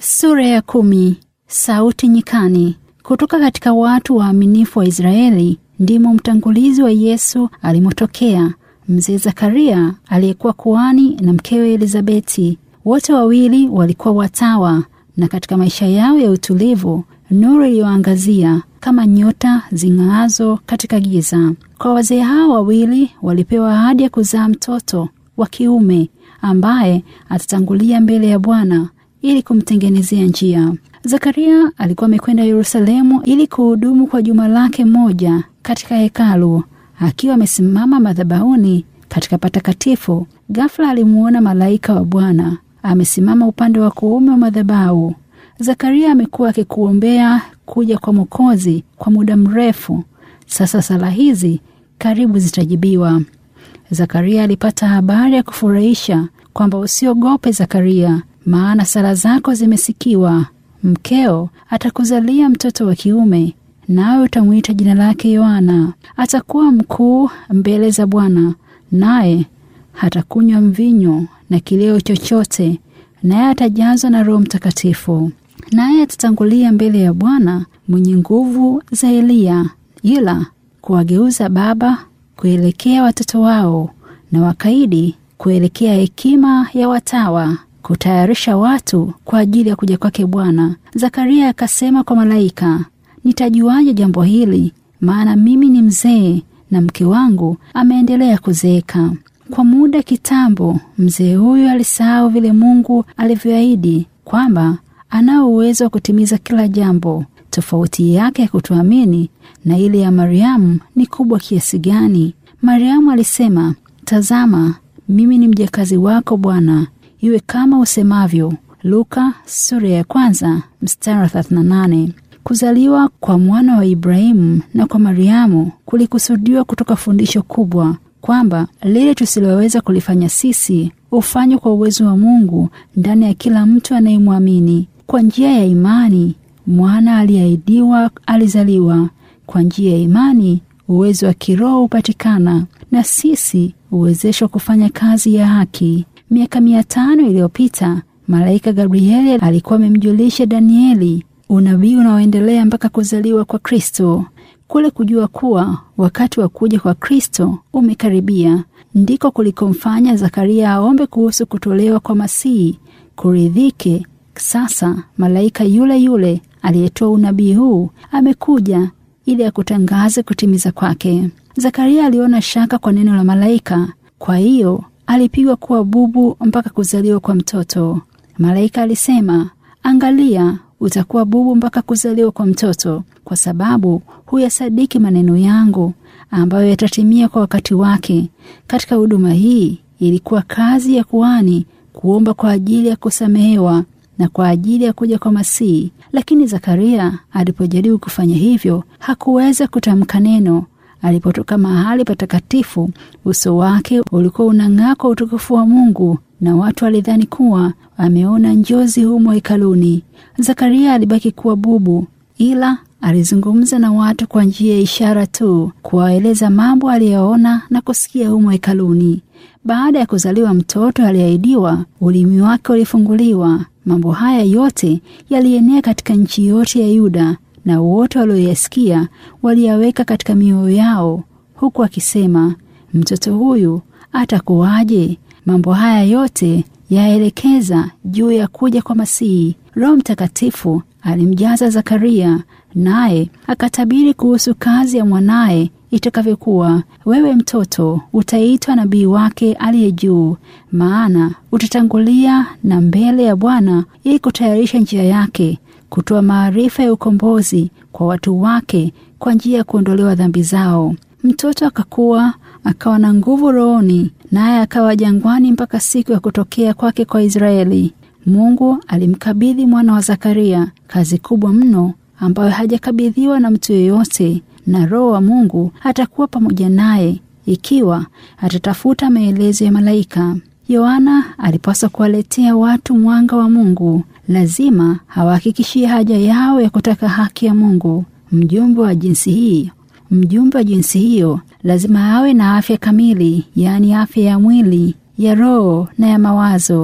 Sura ya kumi. Sauti nyikani. Kutoka katika watu waaminifu wa Israeli ndimo mtangulizi wa Yesu alimotokea mzee Zakaria aliyekuwa kuhani na mkewe Elizabeti. Wote wawili walikuwa watawa, na katika maisha yao ya utulivu nuru iliyoangazia kama nyota zing'aazo katika giza. Kwa wazee hao wawili walipewa ahadi ya kuzaa mtoto wa kiume ambaye atatangulia mbele ya Bwana ili kumtengenezea njia. Zakaria alikuwa amekwenda Yerusalemu ili kuhudumu kwa juma lake moja katika hekalu. Akiwa amesimama madhabahuni katika patakatifu, ghafla alimuona malaika wa Bwana amesimama upande wa kuume wa madhabahu. Zakaria amekuwa akikuombea kuja kwa Mwokozi kwa muda mrefu sasa. Sala hizi karibu zitajibiwa. Zakaria alipata habari ya kufurahisha kwamba usiogope Zakaria, maana sala zako zimesikiwa. Mkeo atakuzalia mtoto wa kiume, nawe utamwita jina lake Yohana. Atakuwa mkuu mbele za Bwana, naye hatakunywa mvinyo na kileo chochote, naye atajazwa na Roho Mtakatifu. Naye atatangulia mbele ya Bwana mwenye nguvu za Eliya, ila kuwageuza baba kuelekea watoto wao na wakaidi kuelekea hekima ya watawa, kutayarisha watu kwa ajili ya kuja kwake Bwana. Zakaria akasema kwa malaika, nitajuaje jambo hili? Maana mimi ni mzee na mke wangu ameendelea kuzeeka. Kwa muda kitambo, mzee huyu alisahau vile Mungu alivyoahidi kwamba anao uwezo wa kutimiza kila jambo. Tofauti yake ya kutuamini na ile ya Mariamu ni kubwa kiasi gani! Mariamu alisema, tazama, mimi ni mjakazi wako Bwana, iwe kama usemavyo. Luka sura ya kwanza mstari wa 38. Kuzaliwa kwa mwana wa Ibrahimu na kwa Mariamu kulikusudiwa kutoka fundisho kubwa kwamba lile tusiloweza kulifanya sisi hufanywa kwa uwezo wa Mungu ndani ya kila mtu anayemwamini. Kwa njia ya imani mwana aliyeahidiwa alizaliwa. Kwa njia ya imani uwezo wa kiroho hupatikana, na sisi huwezeshwa kufanya kazi ya haki. Miaka mia tano iliyopita malaika Gabrieli alikuwa amemjulisha Danieli unabii unaoendelea mpaka kuzaliwa kwa Kristo. Kule kujua kuwa wakati wa kuja kwa Kristo umekaribia ndiko kulikomfanya Zakaria aombe kuhusu kutolewa kwa Masihi kuridhike. Sasa malaika yule yule aliyetoa unabii huu amekuja ili akutangaze kutimiza kwake. Zakaria aliona shaka kwa neno la malaika, kwa hiyo alipigwa kuwa bubu mpaka kuzaliwa kwa mtoto. Malaika alisema, angalia, utakuwa bubu mpaka kuzaliwa kwa mtoto, kwa sababu huyasadiki maneno yangu ambayo yatatimia kwa wakati wake. Katika huduma hii ilikuwa kazi ya kuhani kuomba kwa ajili ya kusamehewa na kwa ajili ya kuja kwa Masihi. Lakini Zakaria alipojaribu kufanya hivyo hakuweza kutamka neno. Alipotoka mahali patakatifu, uso wake ulikuwa unang'aa kwa utukufu wa Mungu, na watu walidhani kuwa ameona njozi humo hekaluni. Zakaria alibaki kuwa bubu, ila alizungumza na watu kwa njia ya ishara tu, kuwaeleza mambo aliyoona na kusikia humo hekaluni. Baada ya kuzaliwa mtoto aliyeahidiwa, ulimi wake ulifunguliwa. Mambo haya yote yalienea katika nchi yote ya Yuda, na wote walioyasikia waliyaweka katika mioyo yao, huku akisema, mtoto huyu atakuwaje? Mambo haya yote yaelekeza juu ya kuja kwa Masihi. Roho Mtakatifu alimjaza Zakaria, naye akatabiri kuhusu kazi ya mwanaye itakavyokuwa. Wewe mtoto utaitwa nabii wake aliye juu, maana utatangulia na mbele ya Bwana ili kutayarisha njia yake, kutoa maarifa ya ukombozi kwa watu wake kwa njia ya kuondolewa dhambi zao. Mtoto akakuwa akawa na nguvu rohoni, naye akawa jangwani mpaka siku ya kutokea kwake kwa Israeli. Mungu alimkabidhi mwana wa Zakaria kazi kubwa mno ambayo hajakabidhiwa na mtu yeyote, na Roho wa Mungu atakuwa pamoja naye ikiwa atatafuta maelezo ya malaika. Yohana alipaswa kuwaletea watu mwanga wa Mungu. Lazima hawahakikishie haja yao ya kutaka haki ya Mungu. Mjumbe wa jinsi hii mjumbe wa jinsi hiyo lazima awe na afya kamili, yaani afya ya mwili, ya roho na ya mawazo.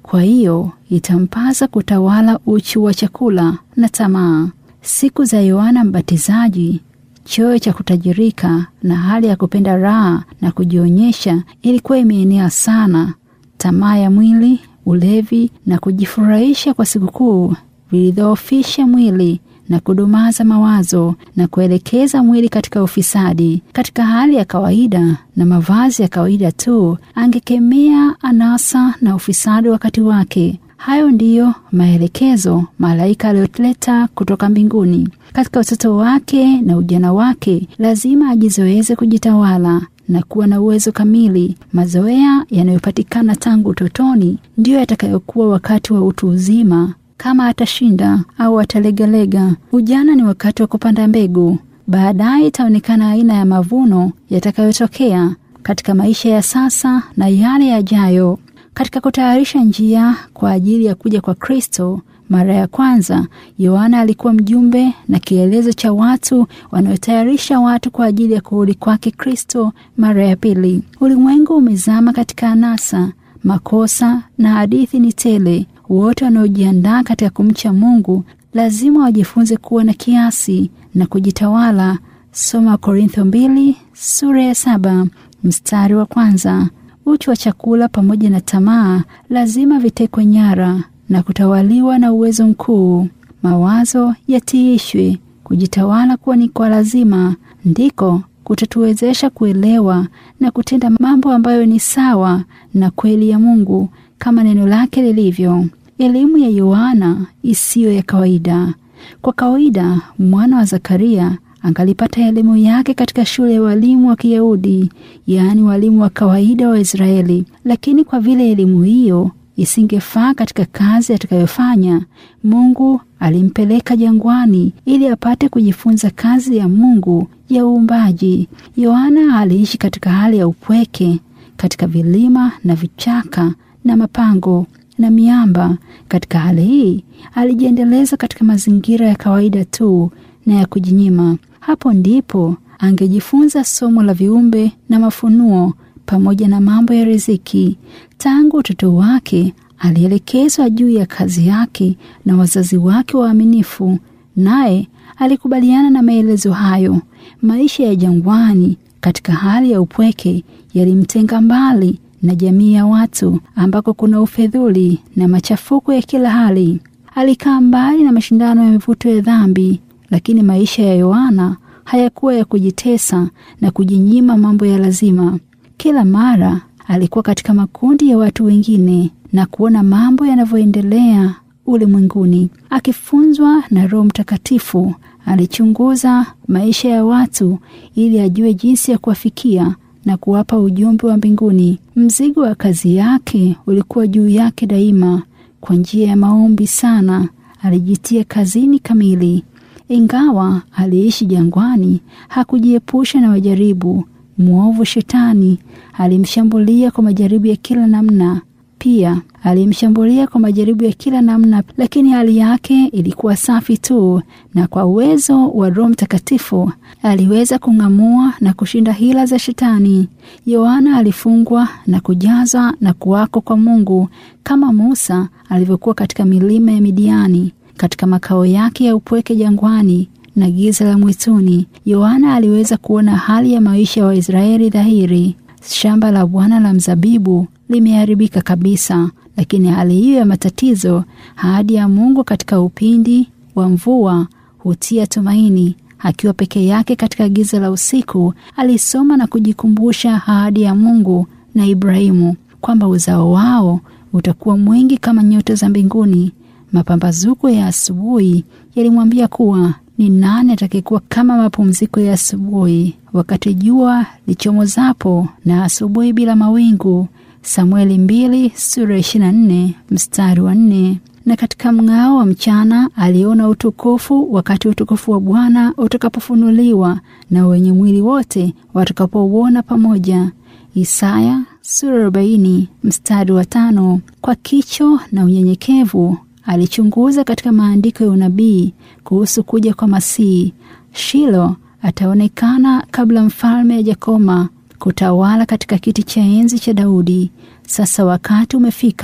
Kwa hiyo itampasa kutawala uchu wa chakula na tamaa. Siku za Yohana Mbatizaji, choyo cha kutajirika na hali ya kupenda raha na kujionyesha ilikuwa imeenea sana. Tamaa ya mwili, ulevi na kujifurahisha kwa sikukuu vilidhoofisha mwili na kudumaza mawazo na kuelekeza mwili katika ufisadi. Katika hali ya kawaida na mavazi ya kawaida tu, angekemea anasa na ufisadi wakati wake. Hayo ndiyo maelekezo malaika aliyoleta kutoka mbinguni. Katika utoto wake na ujana wake, lazima ajizoeze kujitawala na kuwa na uwezo kamili. Mazoea yanayopatikana tangu utotoni ndiyo yatakayokuwa wakati wa utu uzima kama atashinda au atalegalega. Ujana ni wakati wa kupanda mbegu, baadaye itaonekana aina ya mavuno yatakayotokea katika maisha ya sasa na yale yajayo. Katika kutayarisha njia kwa ajili ya kuja kwa Kristo mara ya kwanza, Yohana alikuwa mjumbe na kielezo cha watu wanaotayarisha watu kwa ajili ya kurudi kwake Kristo mara ya pili. Ulimwengu umezama katika anasa, makosa na hadithi ni tele. Wote wanaojiandaa katika kumcha Mungu lazima wajifunze kuwa na kiasi na kujitawala. Soma Korintho mbili sura ya saba mstari wa kwanza. Uchu wa chakula pamoja na tamaa lazima vitekwe nyara na kutawaliwa na uwezo mkuu. Mawazo yatiishwe. Kujitawala kuwa ni kwa lazima, ndiko kutatuwezesha kuelewa na kutenda mambo ambayo ni sawa na kweli ya Mungu kama neno lake lilivyo. Elimu ya Yohana isiyo ya kawaida. Kwa kawaida mwana wa Zakaria angalipata elimu yake katika shule ya walimu wa Kiyahudi, yaani walimu wa kawaida wa Israeli. Lakini kwa vile elimu hiyo isingefaa katika kazi atakayofanya, Mungu alimpeleka jangwani ili apate kujifunza kazi ya Mungu ya uumbaji. Yohana aliishi katika hali ya upweke katika vilima na vichaka na mapango na miamba. Katika hali hii alijiendeleza katika mazingira ya kawaida tu na ya kujinyima. Hapo ndipo angejifunza somo la viumbe na mafunuo pamoja na mambo ya riziki. Tangu utoto wake alielekezwa juu ya kazi yake na wazazi wake waaminifu, naye alikubaliana na maelezo hayo. Maisha ya jangwani katika hali ya upweke yalimtenga mbali na jamii ya watu ambako kuna ufedhuli na machafuko ya kila hali. Alikaa mbali na mashindano ya mivuto ya dhambi, lakini maisha ya Yohana hayakuwa ya kujitesa na kujinyima mambo ya lazima. Kila mara alikuwa katika makundi ya watu wengine na kuona mambo yanavyoendelea ulimwenguni. Akifunzwa na Roho Mtakatifu, alichunguza maisha ya watu ili ajue jinsi ya kuwafikia na kuwapa ujumbe wa mbinguni. Mzigo wa kazi yake ulikuwa juu yake daima. Kwa njia ya maombi sana, alijitia kazini kamili. Ingawa aliishi jangwani, hakujiepusha na majaribu. Mwovu Shetani alimshambulia kwa majaribu ya kila namna. Pia alimshambulia kwa majaribu ya kila namna, lakini hali yake ilikuwa safi tu, na kwa uwezo wa Roho Mtakatifu aliweza kung'amua na kushinda hila za Shetani. Yohana alifungwa na kujazwa na kuwako kwa Mungu kama Musa alivyokuwa katika milima ya Midiani, katika makao yake ya upweke jangwani na giza la mwituni. Yohana aliweza kuona hali ya maisha ya wa Waisraeli dhahiri. Shamba la Bwana la mzabibu limeharibika kabisa, lakini hali hiyo ya matatizo, ahadi ya Mungu katika upindi wa mvua hutia tumaini. Akiwa peke yake katika giza la usiku, alisoma na kujikumbusha ahadi ya Mungu na Ibrahimu kwamba uzao wao utakuwa mwingi kama nyota za mbinguni. Mapambazuko ya asubuhi yalimwambia kuwa ni nani atakayekuwa kama mapumziko ya asubuhi, wakati jua lichomozapo na asubuhi bila mawingu. Samueli mbili sura ishirini na nne mstari wa nne. Na katika mng'ao wa mchana aliona utukufu, wakati utukufu wa Bwana utakapofunuliwa na wenye mwili wote watakapouona pamoja. Isaya sura arobaini mstari wa tano. Kwa kicho na unyenyekevu alichunguza katika maandiko ya unabii kuhusu kuja kwa Masihi. Shilo ataonekana kabla mfalme hajakoma kutawala katika kiti cha enzi cha Daudi. Sasa wakati umefika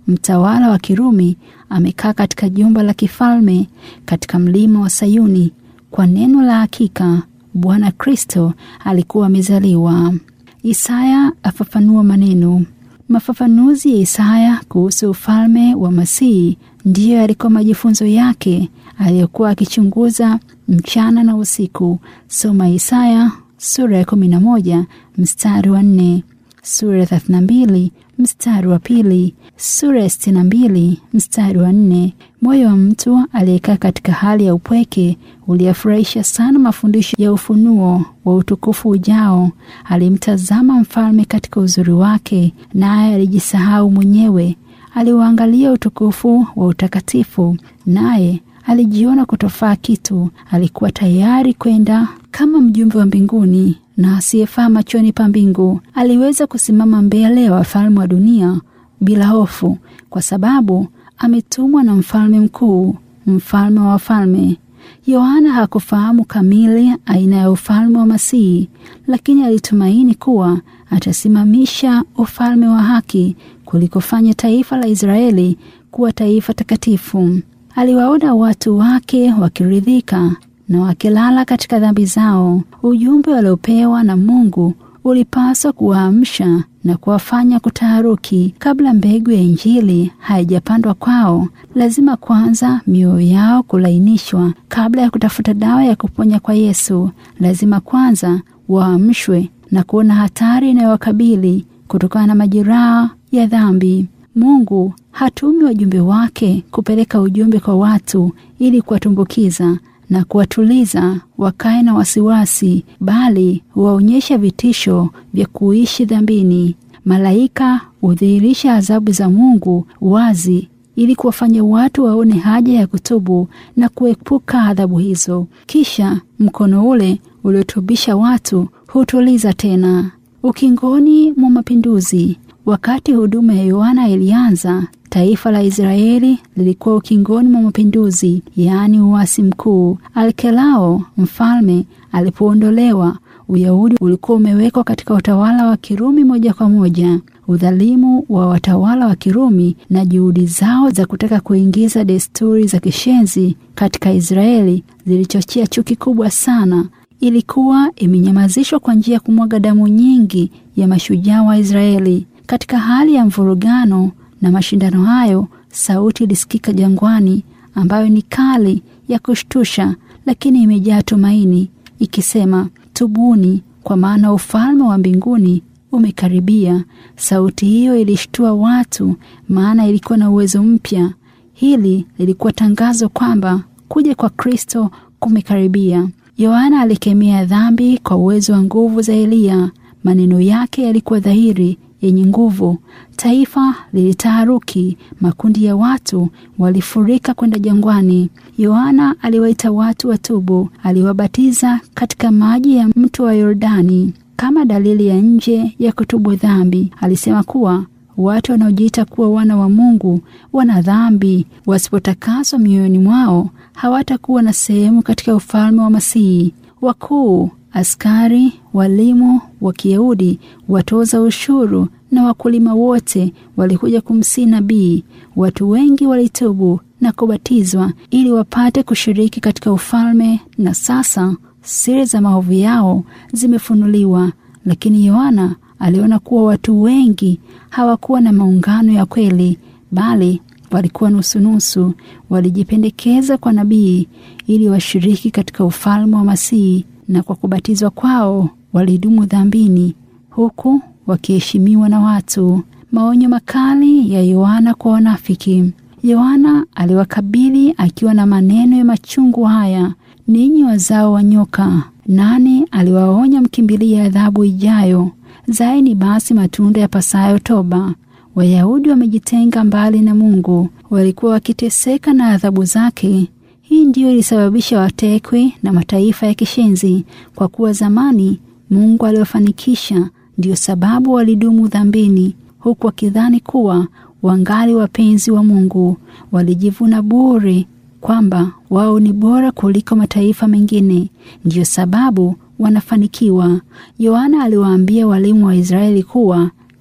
mtawala wa Kirumi amekaa katika jumba la kifalme katika mlima wa Sayuni. Kwa neno la hakika, Bwana Kristo alikuwa amezaliwa. Isaya afafanua maneno. Mafafanuzi ya Isaya kuhusu ufalme wa Masihi ndiyo yalikuwa majifunzo yake aliyokuwa akichunguza mchana na usiku. Soma Isaya sura ya 11 mstari wa 4, sura ya 32 mstari wa pili, sura ya 62 mstari wa 4. Moyo wa mtu aliyekaa katika hali ya upweke uliyafurahisha sana mafundisho ya ufunuo wa utukufu ujao. Alimtazama mfalme katika uzuri wake, naye alijisahau mwenyewe. Aliuangalia utukufu wa utakatifu, naye alijiona kutofaa kitu. Alikuwa tayari kwenda kama mjumbe wa mbinguni na asiyefaa machoni pa mbingu. Aliweza kusimama mbele ya wafalme wa dunia bila hofu, kwa sababu ametumwa na mfalme mkuu, mfalme wa wafalme. Yohana hakufahamu kamili aina ya ufalme wa Masihi, lakini alitumaini kuwa atasimamisha ufalme wa haki kulikofanya taifa la Israeli kuwa taifa takatifu. Aliwaona watu wake wakiridhika na wakilala katika dhambi zao. Ujumbe waliopewa na Mungu ulipaswa kuwaamsha na kuwafanya kutaharuki. Kabla mbegu ya Injili haijapandwa kwao, lazima kwanza mioyo yao kulainishwa. Kabla ya kutafuta dawa ya kuponya kwa Yesu, lazima kwanza waamshwe na kuona hatari inayowakabili kutokana na majeraha ya dhambi. Mungu hatumi wajumbe wake kupeleka ujumbe kwa watu ili kuwatumbukiza na kuwatuliza wakae na wasiwasi, bali huwaonyesha vitisho vya kuishi dhambini. Malaika hudhihirisha adhabu za Mungu wazi ili kuwafanya watu waone haja ya kutubu na kuepuka adhabu hizo. Kisha mkono ule uliotubisha watu hutuliza tena. Ukingoni mwa mapinduzi, wakati huduma ya Yohana ilianza, taifa la Israeli lilikuwa ukingoni mwa mapinduzi, yaani uasi mkuu. Alkelao mfalme alipoondolewa, Uyahudi ulikuwa umewekwa katika utawala wa Kirumi moja kwa moja. Udhalimu wa watawala wa Kirumi na juhudi zao za kutaka kuingiza desturi za kishenzi katika Israeli zilichochea chuki kubwa sana. Ilikuwa imenyamazishwa kwa njia ya kumwaga damu nyingi ya mashujaa wa Israeli. Katika hali ya mvurugano na mashindano hayo, sauti ilisikika jangwani, ambayo ni kali ya kushtusha, lakini imejaa tumaini, ikisema, tubuni, kwa maana ufalme wa mbinguni umekaribia. Sauti hiyo ilishtua watu, maana ilikuwa na uwezo mpya. Hili lilikuwa tangazo kwamba kuja kwa Kristo kumekaribia. Yohana alikemea dhambi kwa uwezo wa nguvu za Eliya. Maneno yake yalikuwa dhahiri, yenye nguvu. Taifa lilitaharuki, makundi ya watu walifurika kwenda jangwani. Yohana aliwaita watu watubu, aliwabatiza katika maji ya mto wa Yordani kama dalili ya nje ya kutubu dhambi. Alisema kuwa watu wanaojiita kuwa wana wa Mungu wana dhambi, wasipotakaswa mioyoni mwao hawatakuwa na sehemu katika ufalme wa Masihi. Wakuu, askari, walimu wa Kiyahudi, watoza ushuru na wakulima wote walikuja kumsihi nabii. Watu wengi walitubu na kubatizwa ili wapate kushiriki katika ufalme, na sasa siri za maovu yao zimefunuliwa. Lakini Yohana aliona kuwa watu wengi hawakuwa na maungano ya kweli, bali walikuwa nusunusu. Walijipendekeza kwa nabii ili washiriki katika ufalme wa Masihi, na kwa kubatizwa kwao walidumu dhambini, huku wakiheshimiwa na watu. Maonyo makali ya Yohana kwa wanafiki. Yohana aliwakabili akiwa na maneno ya machungu haya: ninyi wazao wa nyoka, nani aliwaonya mkimbilie adhabu ijayo? Zaeni basi matunda ya pasayo toba. Wayahudi wamejitenga mbali na Mungu, walikuwa wakiteseka na adhabu zake. Hii ndiyo ilisababisha watekwe na mataifa ya kishenzi, kwa kuwa zamani Mungu aliwafanikisha. Ndiyo sababu walidumu dhambini, huku wakidhani kuwa wangali wapenzi wa Mungu. Walijivuna bure kwamba wao ni bora kuliko mataifa mengine, ndiyo sababu wanafanikiwa. Yohana aliwaambia walimu wa Israeli kuwa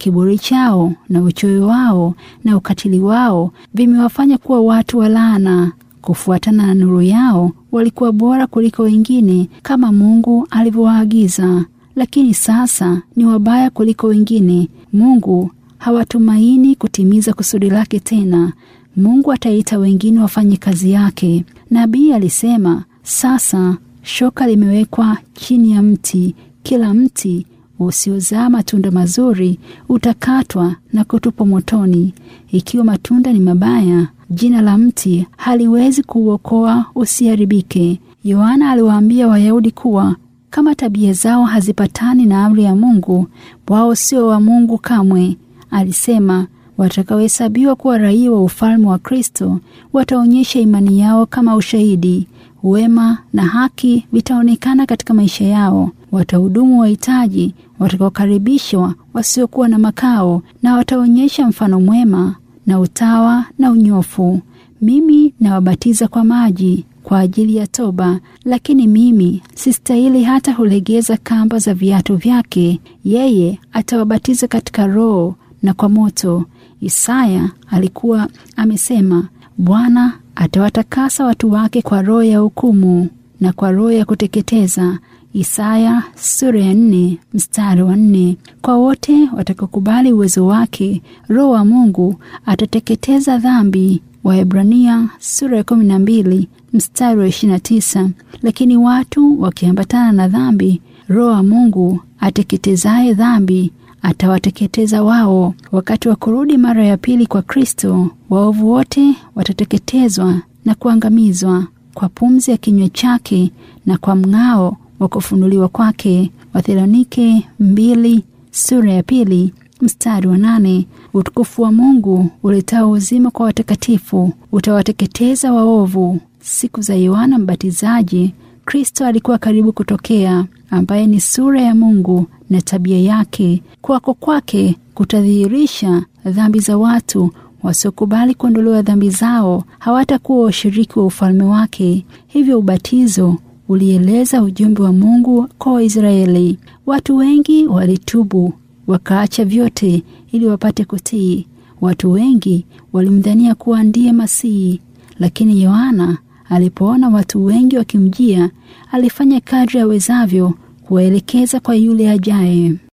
Kiburi chao na uchoyo wao na ukatili wao vimewafanya kuwa watu wa laana. Kufuatana na nuru yao, walikuwa bora kuliko wengine kama Mungu alivyowaagiza, lakini sasa ni wabaya kuliko wengine. Mungu hawatumaini kutimiza kusudi lake tena. Mungu ataita wengine wafanye kazi yake. Nabii alisema, sasa shoka limewekwa chini ya mti, kila mti usiozaa matunda mazuri utakatwa na kutupwa motoni. Ikiwa matunda ni mabaya, jina la mti haliwezi kuuokoa usiharibike. Yohana aliwaambia Wayahudi kuwa kama tabia zao hazipatani na amri ya Mungu, wao sio wa Mungu kamwe. Alisema watakaohesabiwa kuwa raia wa ufalme wa Kristo wataonyesha imani yao kama ushahidi. Wema na haki vitaonekana katika maisha yao. Watahudumu wahitaji, watakaokaribishwa wasiokuwa na makao, na wataonyesha mfano mwema na utawa na unyofu. Mimi nawabatiza kwa maji kwa ajili ya toba, lakini mimi sistahili hata hulegeza kamba za viatu vyake. Yeye atawabatiza katika Roho na kwa moto. Isaya alikuwa amesema, Bwana atawatakasa watu wake kwa roho ya hukumu na kwa roho ya kuteketeza. Isaya sura ya nne mstari wa nne. Kwa wote watakaokubali uwezo wake, Roho wa Mungu atateketeza dhambi. Waebrania sura ya kumi na mbili mstari wa ishirini na tisa. Lakini watu wakiambatana na dhambi, Roho wa Mungu ateketezaye dhambi atawateketeza wao. Wakati wa kurudi mara ya pili kwa Kristo, waovu wote watateketezwa na kuangamizwa kwa pumzi ya kinywa chake na kwa mng'ao wa kufunuliwa kwake. Wathesalonike mbili sura ya pili mstari wa nane. Utukufu wa Mungu uletao uzima kwa watakatifu utawateketeza waovu. Siku za Yohana Mbatizaji, Kristo alikuwa karibu kutokea, ambaye ni sura ya Mungu na tabia yake. Kuwako kwake kutadhihirisha dhambi za watu wasiokubali kuondolewa dhambi zao hawatakuwa washiriki wa ufalme wake. Hivyo ubatizo ulieleza ujumbe wa Mungu kwa Waisraeli. Watu wengi walitubu wakaacha vyote ili wapate kutii. Watu wengi walimdhania kuwa ndiye Masihi, lakini Yohana alipoona watu wengi wakimjia, alifanya kadri awezavyo kuwaelekeza kwa yule ajaye.